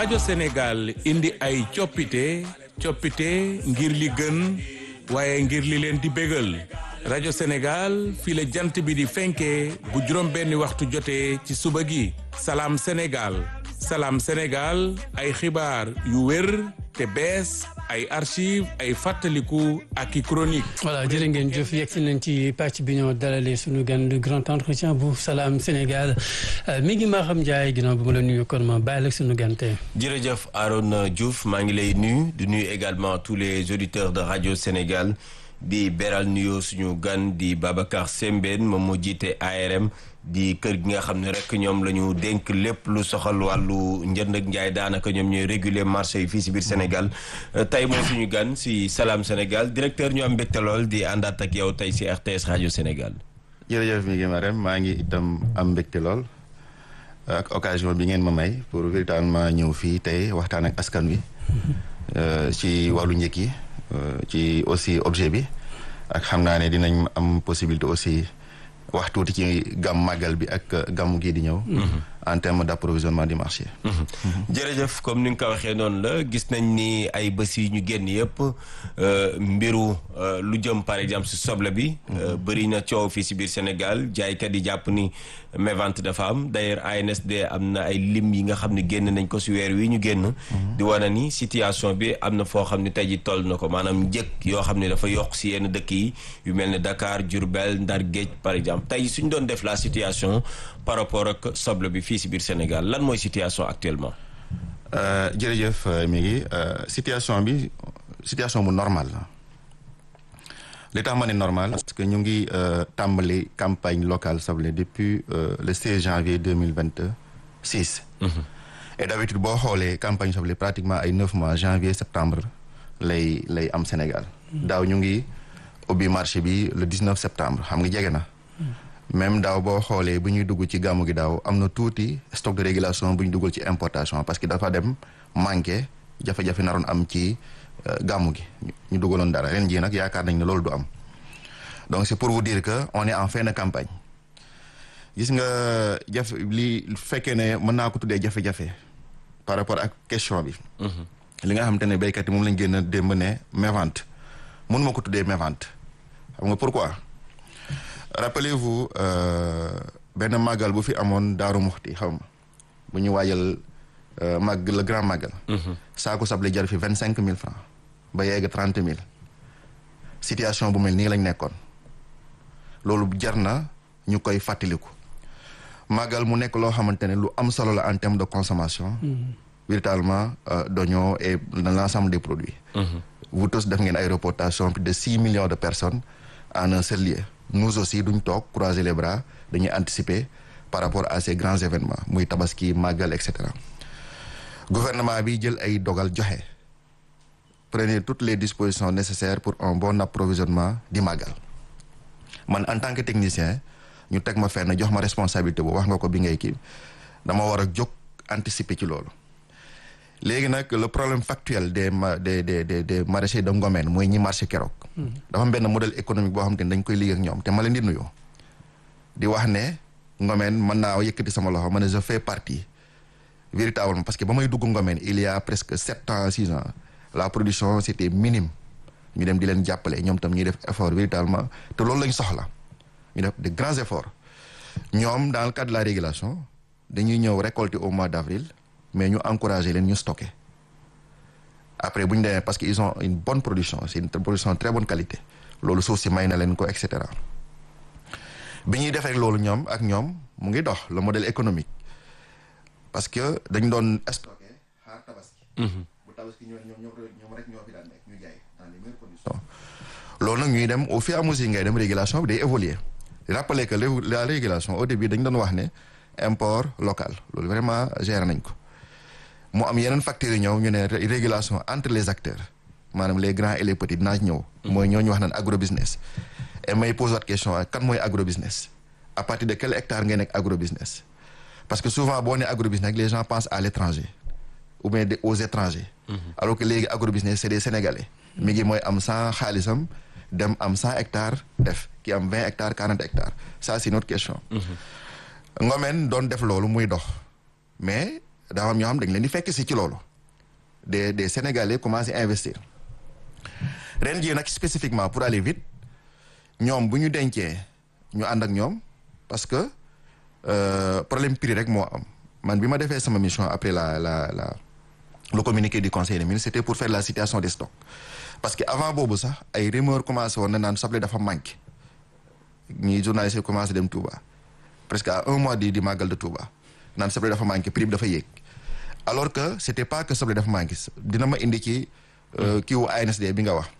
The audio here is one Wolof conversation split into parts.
rajo Sénégal indi ay coppite coppite ngir li gën waaye ngir li leen di bégal rajo Sénégal fii la jant bi di fenkee bu juróom benni waxtu jotee ci suba gi salaam Sénégal salaam Sénégal ay xibaar yu wér te bees ay archive ay fàttaliku ak i chronique voilà jërë ngeen jëf yegg si nañ ci pàcc bi ñoo dalalee suñu gan le grand entretien bu salaam Sénégal mi ngi maa xam Ndiaye ginnaaw bi ma la nuyu kon ma bàyyi la suñu gan tey. jërëjëf Arona Diouf maa ngi lay nuyu di nuyu également tous les auditeurs de radio Sénégal di beral nuyoo suñu gan di Babacar Sembène moom moo jiite ARM di kër gi nga xam ne rek ñoom la ñu dénk lépp lu soxal wàllu njënd ak njaay daanaka ñoom ñooy réguler marché yi fii si biir Sénégal tey mooy suñu gan si Salam Sénégal directeur ñu am mbégte lool di àndaat ak yow tey si RTS rajo Sénégal. jërëjëf mi ngi ma rem maa ngi itam am mbégte lool ak occasion bi ngeen ma may pour véritablement ñëw fii tey waxtaan ak askan wi ci wàllu njëkk yi ci aussi objet bi ak xam naa ne dinañ am possibilité aussi wax tuuti ci gàmm màggal bi ak gàmmu gii di ñëw. en terme d' approvisionnement du marché. jërëjëf comme ni nga ko waxee noonu la gis nañ ni ay bés yi ñu génn yëpp mbiru lu jëm par exemple si soble bi. bëri na coow fii si biir Sénégal jaaykat yi jàpp ni mévente dafa am d' ailleurs ANSD am na ay lim yi nga xam ne génn nañ ko si weer wi ñu génn. di wane ni situation bi am na foo xam ne tey ji toll na ko maanaam njëkk yoo xam ne dafa yokk si yenn dëkk yi yu mel ne Dakar Diourbel Ndar Géej par exemple tey suñ doon def la situation par rapport ak soble bi fii si biir Sénégal lan mooy situation actuellement. jërëjëf mi ngi situation bi situation bu normal la li tax ma ne normal parce que ñu ngi tàmbali campagne locale soble depuis le 16 janvier deux mille vingt six. et d' habitude boo xoolee campagne soble pratiquement ay neuf mois janvier septembre lay lay am Sénégal. daaw ñu ngi ubbi marché bi le 19 septembre xam nga jege na. même daaw boo xoolee bu ñuy dugg ci gàmmu gi daaw am na tuuti stock de régulation bu ñu duggal ci importation parce que dafa dem manqué jafe-jafe naroon am ci gàmmu gi ñu duggaloon dara ren jii nag yaakaar nañ ne loolu du am donc c'est pour vous dire que on est en fin de campagne gis nga jafe li fekkee ne mën naa ko tuddee jafe-jafe par rapport ak question bi li nga xamante ne béykat yi moom lañ génn démb ne mévente mun ma ko tuddee mévente xam nga pourquoi rappelez-vous benn màggal bu fi amoon Daaru Muxti xaw ma bu ñu waajal màgg le grand màggal saako sable jar fi vingt cinq mille francs ba yegg trente mille situation bu mel nii lañ nekkoon loolu jar na ñu koy fàttaliku màggal mu nekk loo xamante ne lu am solo la en terme de consommation véritablement d'oignons et de l'ensemble des produits vous tous def ngeen ay reportages plus de six millions de personnes en un seul lieu nous aussi duñ toog croiser les bras dañuy anticiper par rapport à ces grands événements muy tabaski màggal et cetera gouvernement bi jël ay dogal joxe prenez toutes les dispositions nécessaires pour un bon approvisionnement di màggal man en tant que technicien ñu teg ma fenn jox ma responsabilité bu wax nga ko bi ngay kii dama war a jóg anticiper ci loolu léegi nag le problème factuel des ma des des des des maraîchers de Ngomène mooy ñi marché keroog. dafa am benn modèle économique boo xam te ne dañ koy liggéey ak ñoom te ma leen di nuyoo. di wax ne Ngomène mën naa yëkkati sama loxo ma ne je fais partie véritablement parce que ba may dugg Ngomène il y a presque sept ans six ans la production c' était minime ñu dem di leen jàppale ñoom tam ñuy def effort véritablement te loolu lañ soxla ñu def de grands efforts ñoom dans le cadre de la régulation dañuy ñëw récolter au mois d' avril. mais ñu encourager leen ñu stocker après bu ñu demee parce que ils ont une bonne production c'est une production très bonne qualité loolu suuf si may na leen ko et cetera bi ñuy defee loolu ñoom ak ñoom mu ngi dox le modèle économique parce que dañ doon stocker xaar tabaski. bu tabaski ñoo ñoom ñoom rek ñoo fi daan nekk ñu jaay dans les meilleures conditions. loolu nag ñuy dem au fur et à mesure ngay dem régulation bi day évoluer rappeler que la régulation au début dañ doon wax ne import local loolu vraiment gérer nañ ko. mu am yeneen facteurs yi ñëw ñu ne régulation entre les acteurs maanaam les grands et les petits dinaa ñëw. mooy ñooñu wax naan agro business. et may pose waat question kan mooy agro business à partir de quel hectare ngay nekk agro business parce que souvent boo nee agro business les gens pensent à l' étranger ou bien aux étrangers. alors que léegi agro business c' est des sénégalais. mi ngi mooy am cent xaalisam dem am cent hectares def ki am vingt hectares quarante hectares ça c' est une autre question. Ngomène doon def loolu muy dox mais. daa am ñoo xam dañ leen di fekk si ci loolu des des Sénégalais commencé investir ren jii nag spécifiquement pour aller vite ñoom bu ñu dencee ñu ànd ak ñoom parce que euh, problème prix rek moo am man bi ma defee sama mission après la la la le communiqué du conseil des ministres c'était pour faire la situation des stocks parce que avant boobu sax ay rumeur commencé woon na naan soble dafa manqué ñi journalistes yi commencé dem Touba presque à un mois di di màggal de Touba naan soble dafa manqué prix bi dafa yéeg alors que c'était pas que soble dafa manqué dina ma indi ci kii wu ANSD bi nga wax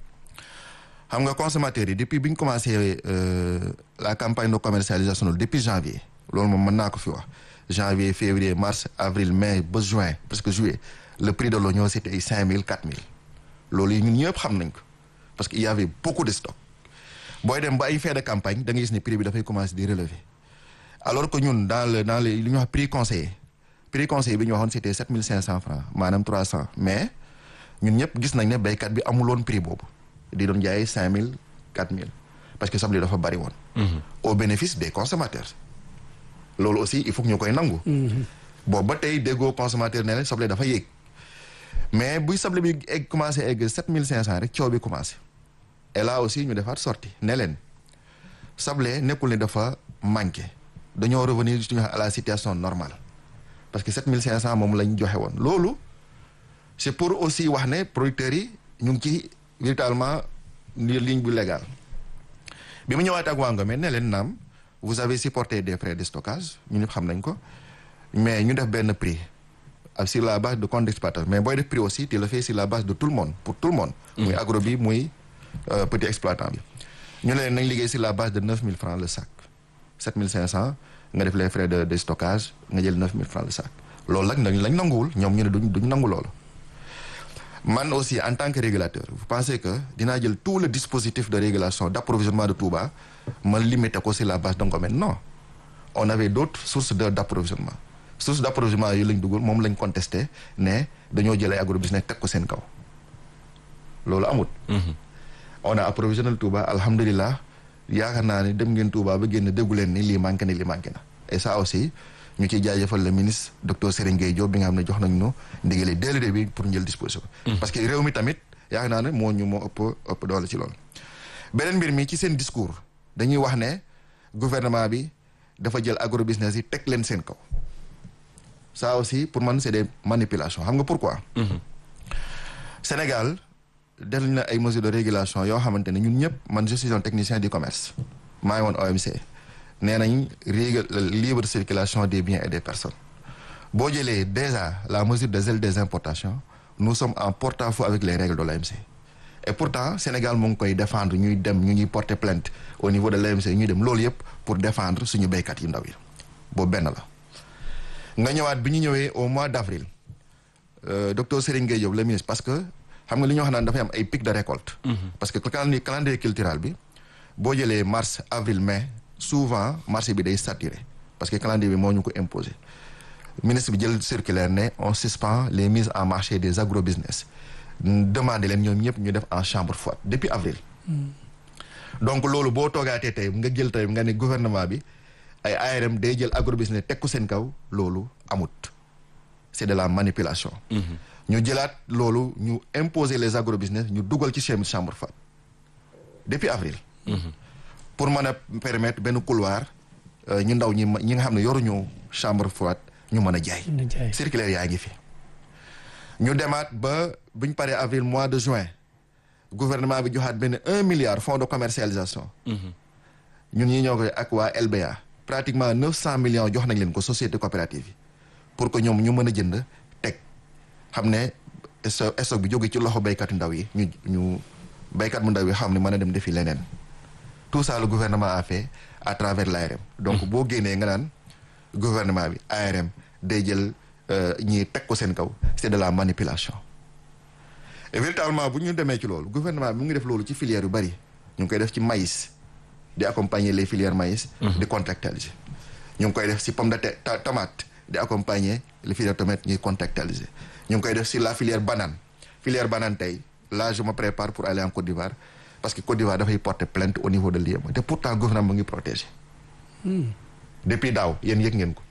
xam nga consommateurs yi depuis bi ñu commencé la campagne de commercialisation depuis janvier loolu moom mën naa ko fi wax janvier février mars avril mai ba juin presque juillet le prix de l'oignon c'était ay cinq mille quatre mille loolu yi ñun ñëpp xam nañ ko parce que il y avait beaucoup de stock booy dem ba ay fin de campagne da ngay gis ne prix bi dafay commencer di relever alors que ñun dans le dans les li ñuy wax prix conseillé prix conseillé bi ñu waxoon c'était sept mille cinq cents francs maanaam trois cents mais ñun ñëpp gis nañ ne béykat bi amuloon prix boobu di doon jaayee cinq mille quatre mille parce que soble dafa bari woon au bénéfice des consommateurs loolu aussi il faut que ñu koy nangu boobu ba tey déggoo consommateur ne leen soble dafa yéeg mais buy soble bi egg commencé egg sept mille cinq cents rek coow bi commencé et là aussi ñu defaat sorti ne leen soble nekkul ne dafa manqué dañoo revenir suñu à la situation normale parce que sept mille cinq cents moom lañ joxe woon loolu c'est pour aussi wax ne producteurs yi ñu ngi ci véritablement ni ligne bu légal bi mu ñëwaat ak waa Ngomé ne leen naam vous avez supporté des frais de stockage ñu ñëpp xam nañ ko mais ñu def benn prix sur la base de compte d'exploitation mais booy def prix aussi tu le fais sur la base de tout le monde pour tout le monde muy agro bi muy petit exploitant bi ñu ne leen nañ liggéey sur la base de neuf mille francs le sac sept mille cinq cents nga def les frais de de stockage nga jël neuf mille francs le sac loolu nag nañ lañ nanguwul ñoom ñu ne duñ duñ nangu loolu man aussi en tant que régulateur vous pensez que dinaa jël tout le dispositif de régulation d'approvisionnement de Touba ma limité ko sur la base de Ngomé non on avait d'autres sources de d'approvisionnement source d'approvisionnement yi lañ dugal moom lañ contesté ne dañoo jël ay agrobusiness teg ko seen kaw loolu amut on a approvisionné Touba alhamdulilah yaakaar naa ne dem ngeen Touba ba génn déggu leen ni lii manqué na lii manqué na et ça aussi ñu ciy jaajëfal le ministre docteur Serigne Gueye Diop bi nga xam ne jox nañ ñu ndigali dès le début pour njël disposition parce que réew mi tamit yaakaar naa ne moo ñu moo ëpp ëpp doole ci loolu beneen mbir mi ci seen discours dañuy wax ne gouvernement bi dafa jël agrobusiness yi teg leen seen kaw ça aussi pour man c'est des manipulations xam nga pourquoi Sénégal def na ay mesures de régulation yoo xamante ne ñun ñëpp man je suis un technicien du commerce maa ngi woon OMC nee nañ régul libre circulation des biens et des personnes boo jëlee déjà la mesure de zèle des importations nous sommes en porte-à-faux avec les règles de l'OMC et pourtant Sénégal mu ngi koy défendre ñuy dem ñu ñuy porter plainte au niveau de l'OMC ñuy dem loolu yëpp pour défendre suñu béykat yu ndaw yi boobu benn la nga ñëwaat bi ñu ñëwee au mois d'avril euh, docteur Serigne Gueye Diop le ministre parce que xam nga li ñu wax naan dafay am ay pic de récolte parce que calendrier calendrier cultural bi boo jëlee mars avril mai souvent marché bi day saturé parce que calendrier bi moo ñu ko imposé ministre bi jël circulaire ne on suspend les mises en marché des agrobusiness demandé leen ñoom ñëpp ñu def en chambre froide depuis avril donc loolu boo toogaatee tey nga jël tey nga ne gouvernement bi ay ARM day jël agrobusiness teg ko seen kaw loolu amut c'est de la manipulation ñu jëlaat loolu ñu imposer les agrobusiness ñu dugal ci seen chambre froide depuis avril pour mën a permettre benn couloir ñu ndaw ñi ñi nga xam ne yoruñu chambre froide ñu mën a jaay circulaire yaa ngi fi ñu demaat ba buñ paree avril mois de juin gouvernement bi joxaat benn un milliard fonds de commercialisation ñun ñi ñoo koy ak waa LBA pratiquement neuf cent millions jox nañ leen ko société coopérative yi pour que ñoom ñu mën a jënd teg xam ne stock bi jóge ci loxo béykatu ndaw yi ñu ñu béykat mu ndaw yi xam ne mën a dem defi leneen tout ça le gouvernement a fait à travers l'ARM donc boo génnee nga naan gouvernement bi ARM day jël ñii teg ko seen kaw c'est de la manipulation et véritablement bu ñu demee ci loolu gouvernement bi mu ngi def loolu ci filière yu bari ñu ngi koy def ci maïs di accompagner les filières maïs di contractualiser ñu ngi koy def ci pomme de terre tomate di accompagner les filières tomates ñuy contractualiser ñu ngi koy def ci la filière banane filière banane tey là je me prépare pour aller en Côte d'Ivoire parce que Côte d'Ivoire dafay porter plainte au niveau de l'IEM te pourtant gouvernement mu ngi protéger depuis daaw yéen yëg ngeen ko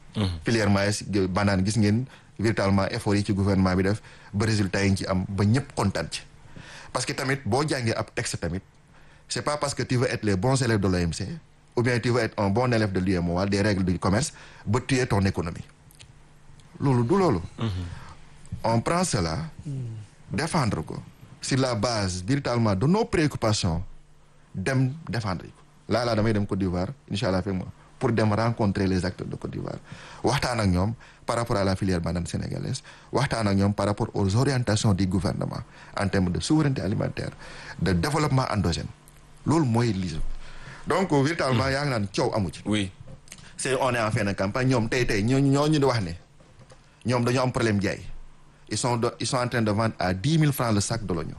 filière maïs banane gis ngeen véritablement effort yi ci gouvernement bi def ba résultat yi ñu ci am ba ñëpp kontaan ci parce que tamit boo jàngee ab texte tamit c'est pas parce que tu veux être les bons élèves de l'OMC ou bien tu veux être un bon élève de l'UEMOA des règles du commerce ba tuer ton économie loolu du loolu on prend cela défendre ko sur la base véritablement de nos préoccupations dem défendre ko laa laa damay dem Côte d'Ivoire incha allah fekk ma pour dem rencontrer les acteurs de Côte d'Ivoire waxtaan ak ñoom par rapport à la filière banane sénégalaise waxtaan ak ñoom par rapport aux orientations du gouvernement en termes de souveraineté alimentaire de développement endogène loolu mooy lii donc véritablement yaa ngi naan coow amu ci. oui. c'est on est en fin de campagne ñoom tey tey ñoo ñoo ñu di wax ne ñoom dañoo am problème jaay ils sont de, ils sont en train de vendre à dix mille francs le sac de l'oignon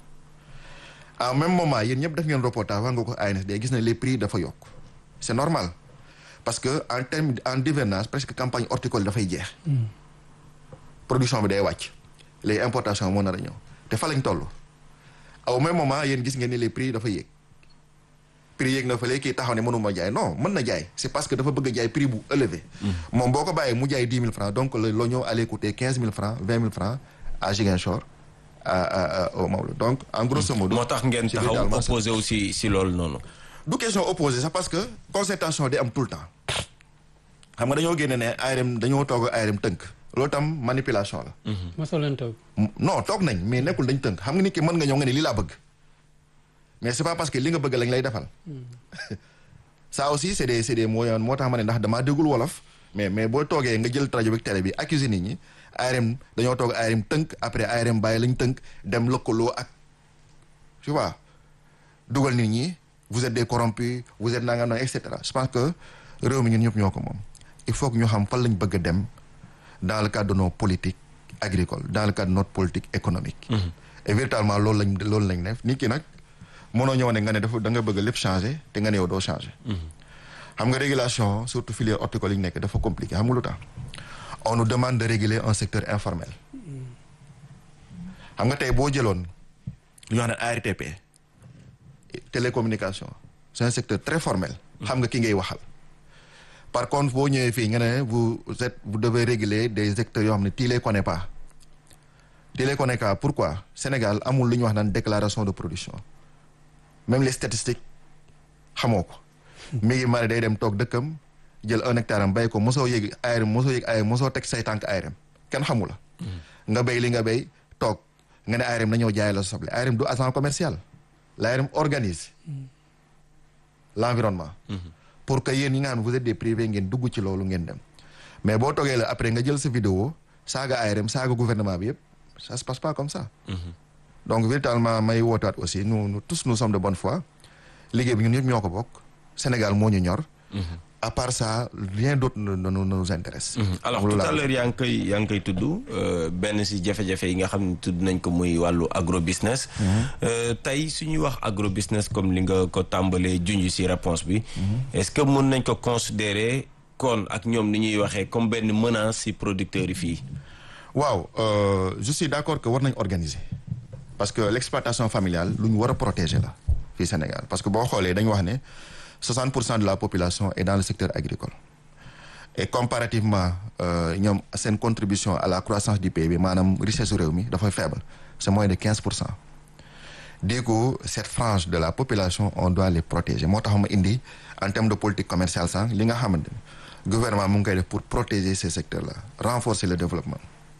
en même moment yéen ñëpp def ngeen reportage wax nga ko ANSD gis na les prix dafa yokk c'est normal parce que en terme en hivernage presque campagne horticole dafay jeex production bi day wàcc les importations moo nar a ñëw te fa lañ toll au même moment yéen gis ngeen ni les prix dafa yéeg prix yéeg na fële kii taxaw ne mënuma jaay non mën na jaay c'est parce que dafa bëgg a jaay prix bu élevé moom boo ko bàyyee mu jaay dix mille francs donc le l'oignon allait coûter quinze mille francs vingt mille francs à Ziguinchor à à au Maodo donc en grosso modo moo tax ngeen c'est taxaw véritablement ça. opposé aussi si loolu noonu. du question opposé sax parce que concertation day am tout le temps xam nga dañoo génne ne ARM dañoo toog ARM tënk loolu tam manipulation la mosoo leen toog. non toog nañ mais nekkul dañ tënk xam nga nit ki mën nga ñëw nga ne lii laa bëgg mais c'est pas parce que li nga bëgg lañ lay defal ça aussi c'est des c'est des moyens moo tax ma ne ndax damaa déggul wolof mais mais boo toogee nga jël rajo bi télé bi accuser nit ñi ARM dañoo toog ARM tënk après ARM bàyyi lañ tënk dem lëkkaloo ak tu vois dugal nit ñi vous êtes des corrompus vous êtes nangam nangam et cetera je pense que réew mi ñun ñëpp ñoo ko moom il faut que ñu xam fan lañ bëgg a dem dans le cadre de nos politiques agricoles dans le cadre de notre politique économique et véritablement loolu lañ loolu lañ def nit ki nag mënoo ñëw ne nga ne dafa da nga bëgg lépp changer te nga ne yow doo changer xam nga régulation surtout filière horticole yi ñu nekk dafa compliqué xam nga lu tax on nous demande de réguler un secteur informel xam nga tey boo jëloon lu ñu wax ne ARTP télécommunication c'est un secteur très formel xam nga ki ngay waxal par contre boo ñëwee fii nga ne vous êtes vous devez réguler des secteurs yoo xam ne tu les connais pas tu les connais pas pourquoi Sénégal amul lu ñuy wax naan déclaration de production même les statistiques xamoo ko mi ngi mari day dem toog dëkkam jël un hectare am bay ko mosoo yëg ARM mosoo yëg ARM mosoo teg say tànk ARM kenn xamu la nga béy li nga béy toog nga ne ARM na ñëw jaay la soble ARM du agent commercial l'ARM organise l'environnement pour que yéen ñi nga xam ne vous êtes des privés ngeen dugg ci loolu ngeen dem mais boo toogee la après nga jël sa vidéo saaga ARM saaga gouvernement bi yëpp ça se passe pas comme ça donc véritablement may wootaat aussi nous nous tous nous sommes de bonne foi liggéey bi ñun ñëpp ñoo ko bokk Sénégal moo ñu ñor à part ça rien d'autre ne ne ne nous intéresse alors Loolu tout laa à l'heure yaa ngi koy yaa ngi koy tudd euh, benn si jafe-jafe yi nga xam ne tudd nañ ko muy wàllu agro business. Euh, tey suñuy wax agro business comme li nga ko tàmbalee junj si réponse bi. est-ce que mën nañ ko considérer kon ak ñoom ni ñuy waxee comme benn menace si producteurs yi fii. waaw euh, je suis d'accord que war nañ organiser parce que l'exploitation familiale lu ñu war a protéger la fii Sénégal parce que boo xoolee dañu wax ne 60 pour cent de la population est dans le secteur agricole et comparativement euh, ñoom seen contribution à la croissance du PIB maanaam richesse su réew mi dafay faible c'est moins de 15 pour cent du coup cette frange de la population on doit les protéger moo tax ma indi en termes de politique commerciale sànq li nga xamante ne gouvernement mu ngi koy def pour protéger ces secteurs là renforcer le développement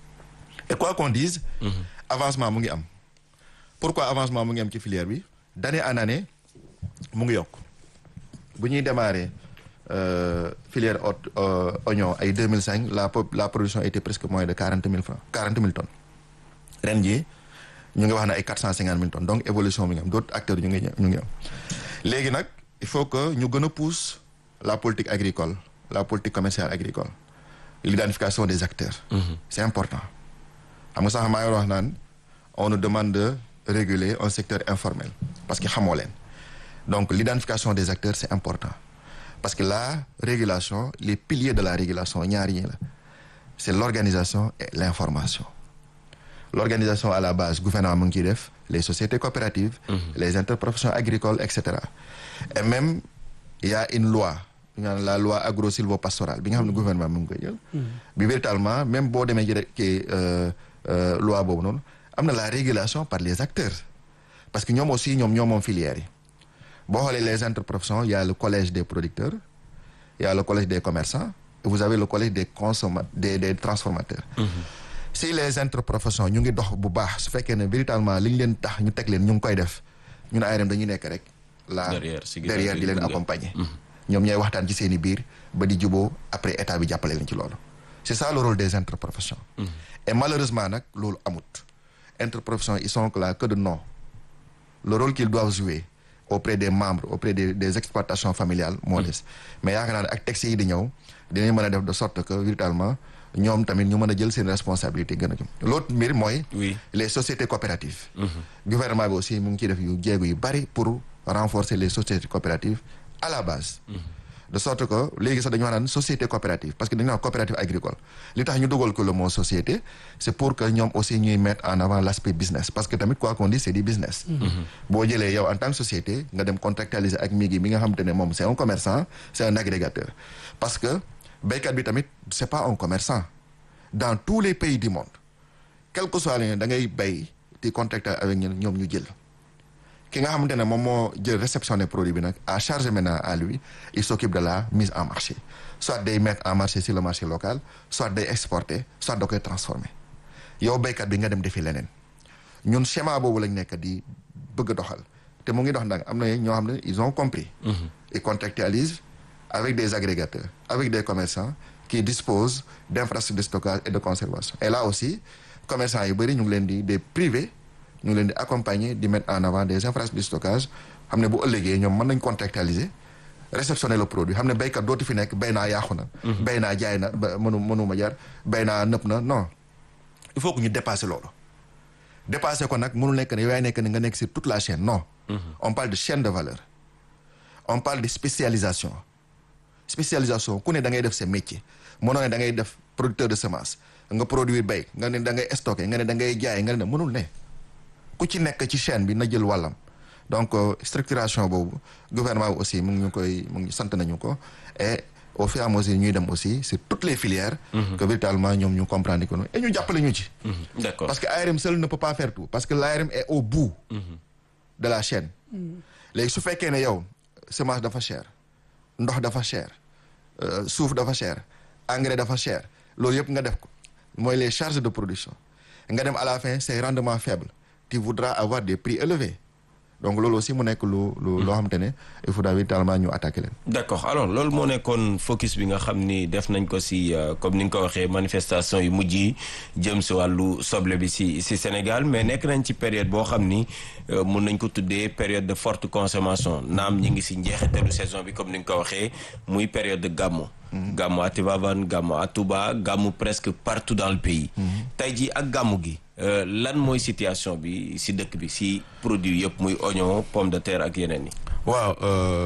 et quoi qu'on dise avancement mu ngi am pourquoi avancement mu ngi am ci filière bi d'année en année mu ngi yokk bu ñuy démarrer euh, filière ot euh, oignon ay 2005 la po- la production était presque moins de 40 000 francs 40 000 tonnes ren jii ñu ngi wax ne ay 450 000 tonnes donc évolution mi ngi am d'autres acteurs ñu ngi ñu ngi am léegi nag il faut que ñu gën a pousse la politique agricole la politique commerciale agricole l'identification des acteurs c'est important xam nga sax maa ngi wax naan on nous demande de réguler un secteur informel parce que xamoo leen donc l'identification des acteurs c'est important parce que la régulation les piliers de la régulation ñaar yi la c'est l'organisation et l'information l'organisation à la base gouvernement mu ngi ciy def les sociétés coopératives les interprofessions agricoles et cetera et même il y a une loi ñu naan la loi agro sylvo-pastorale bi nga xam ne gouvernement mu ngi koy jël. bi véritablement même boo demee ci kii loi boobu noonu am na la régulation par les acteurs parce que ñoom aussi ñoom ñoo moom filières yi boo xoolee les interprofessions il y a le collège des producteurs il y a le collège des commerçants et vous avez le collège des consomma des des transformateurs. si les interprofessions ñu ngi dox bu baax su fekkee ne véritablement li ñu leen tax ñu teg leen ñu ngi koy def ñun ARM dañuy nekk rek. la derrière di leen accompagner. ñoom ñooy waxtaan ci seen i biir ba di juboo après état bi jàppale leen ci loolu. c'est ça le rôle des interprofessions. et malheureusement nag loolu amut. interprofessions ils sont là que de nom. le rôle qu'ils doivent jouer auprès des membres auprès des des exploitations familiales moo des. mais yaakaar naa ne ak textes yi di ñëw dinañ mën a def de sorte que véritablement ñoom tamit ñu mën a jël seen responsabilité gën a jëm. l'autre mbir mooy. oui les sociétés coopératives. gouvernement bi aussi mu ngi ciy def yu jéego yu bari pour renforcer les sociétés coopératives à la base. de sorte que léegi sax dañu wax naan société coopérative parce que dañu naan coopérative agricole li tax ñu dugal ko le mot société c'est pour que ñoom aussi ñuy mettre en avant l'aspect business parce que tamit quoi qu'on dise c'est du business boo jëlee yow en tant que société nga dem contractualiser ak Migui mi nga xamante ne moom c'est un commerçant c'est un agrégateur parce que béykat bi tamit c'est pas un commerçant dans tous les pays du monde quel que soit le da ngay béy di contracter avec ñoom ñu jël ki nga xamante ne moom moo jël réceptionné produit bi nag à charge maintenant à lui il s'occupe de la mise en marché soit day mettre en marché sur le marché local soit day exporter soit da koy transformer yow béykat bi nga dem defi leneen ñun schéma boobu lañ nekk di bëgg a doxal te mu ngi dox nag am na ñoo xam ne ils ont compris ils contractualisent avec des agrégateurs avec des commerçants qui disposent d'infrastructures de stockage et de conservation et là aussi commerçants yu bëri ñu ngi leen di des privés ñu ngi leen di accompagner di mettre en avant des infrastructures de stockage xam ne bu ëllëgee ñoom mën nañ contractualiser réceptionner le produit xam ne béykat dootu fi nekk béy naa yàqu na béy naa jaay na mënu mënuma jar béy naa nëpp na non il faut que ñu dépasser loolu dépasser ko nag mënul nekk ne yow yaay nekk ne nga nekk sur toute la chaîne non on parle de chaîne de valeur on parle de spécialisation spécialisation ku ne da ngay def sa métier mënoo ne da ngay def producteur de semence nga produire béy nga ne da ngay stocker nga ne da ngay jaay nga ne mënul ne ku ci nekk ci chaîne bi na jël wàllam donc structuration boobu gouvernement bi aussi mu ngi ñu koy mu ngi sant nañu ko et au fur et à mesure ñuy dem aussi sur toutes les filières que véritablement ñoom ñu comprendre ko noonu et ñu jàppale ñu ci d'accord parce que ARM seul ne peut pas faire tout parce que l'ARM est au bout de la chaîne léegi su fekkee ne yow semence dafa cher ndox dafa cher suuf dafa cher engrais dafa cher loolu yëpp nga def ko mooy les charges de production nga dem à la fin c'est rendement faible tu voudras avoir des prix élevés donc loolu aussi mu nekk lu lu loo xamante ne il faudra véritablement ñu attaquer leen. d'accord alors loolu moo nekkoon focus bi nga xam ni def nañ ko ci comme ni nga ko waxee manifestation yu mujj yi jëm ci wàllu soble bi ci ci Sénégal mais nekk nañ ci période boo xam ni mun nañ ko tuddee période de forte consommation naam ñi ngi ci njeexitalu saison bi comme ni nga ko waxee muy période de gàmmu. gàmmu à Tivaouane gàmmu à Touba gàmmu presque partout dans le pays. tey jii ak gàmmu gi. lan mooy situation bi ci dëkk bi ci produit yëpp muy oignon pomme de terre ak yeneen yi. waaw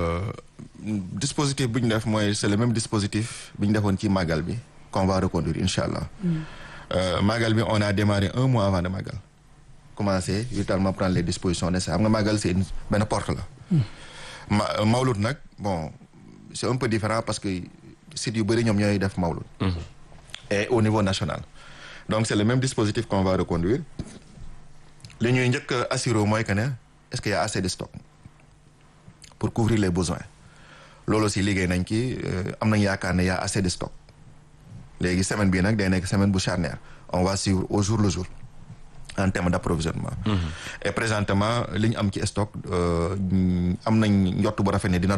dispositif bi ñu def mooy c'est le même dispositif bi ñu defoon ci màggal bi qu'on va reconduire incha allah. màggal bi on a démarré un mois avant de màggal. commencé véritablement prendre les dispositions nécessaires xam nga màggal c'est une benn porte la. ma mawlud nag bon c'est un peu différent parce que sites yu bëri ñoom ñooy def mawlud. et au niveau national. donc c'est le même dispositif qu'on va reconduire li ñuy njëkk a assurer mooy que ne est-ce qu'il y a assez de stock pour couvrir les besoins loolu aussi liggéey nañ ci am nañ yaakaar ne y a assez de stock léegi semaine bii nag day nekk semaine bu charnière on va suivre au jour le jour en termes d'approvisionnement et présentement li ñu am ci stock am nañ njott bu rafet ne dina